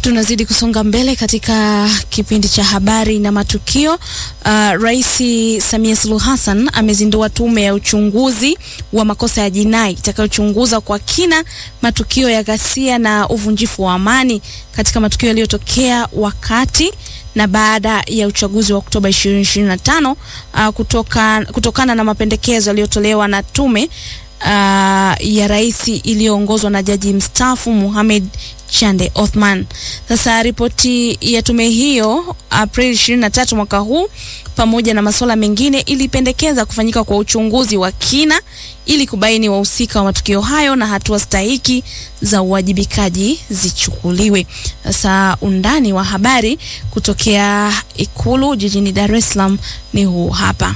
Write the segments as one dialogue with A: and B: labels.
A: Tunazidi kusonga mbele katika kipindi cha habari na matukio. Uh, Rais Samia Suluhu Hassan amezindua tume ya uchunguzi wa makosa ya jinai itakayochunguza kwa kina matukio ya ghasia na uvunjifu wa amani katika matukio yaliyotokea wakati na baada ya uchaguzi wa Oktoba 2025 uh, kutoka, kutokana na mapendekezo yaliyotolewa na tume uh, ya rais iliyoongozwa na jaji mstaafu Mohamed Chande Othman. Sasa ripoti ya tume hiyo Aprili 23 mwaka huu pamoja na masuala mengine ilipendekeza kufanyika kwa uchunguzi wa kina ili kubaini wahusika wa matukio hayo na hatua stahiki za uwajibikaji zichukuliwe. Sasa undani wa habari kutokea Ikulu jijini Dar es Salaam ni huu hapa.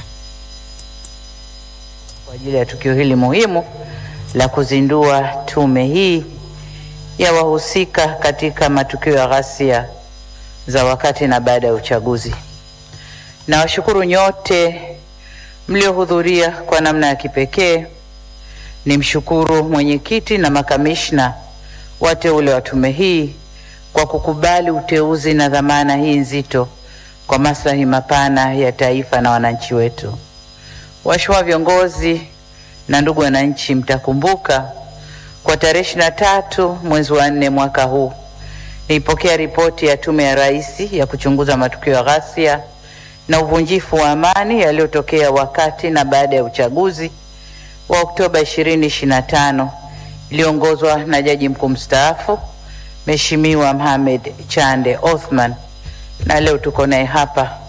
B: Kwa ajili ya tukio hili muhimu la kuzindua tume hii ya wahusika katika matukio ya ghasia za wakati na baada ya uchaguzi. Nawashukuru nyote mliohudhuria kwa namna ya kipekee. Nimshukuru mwenyekiti na makamishna wateule wa tume hii kwa kukubali uteuzi na dhamana hii nzito kwa maslahi mapana ya taifa na wananchi wetu. Waheshimiwa viongozi na ndugu wananchi, mtakumbuka kwa tarehe ishirini na tatu mwezi wa nne mwaka huu nilipokea ripoti ya Tume ya Rais ya kuchunguza matukio ya ghasia na uvunjifu wa amani yaliyotokea wakati na baada ya uchaguzi wa Oktoba 2025 iliongozwa na Jaji Mkuu mstaafu Mheshimiwa Mohamed Chande Othman, na leo tuko naye hapa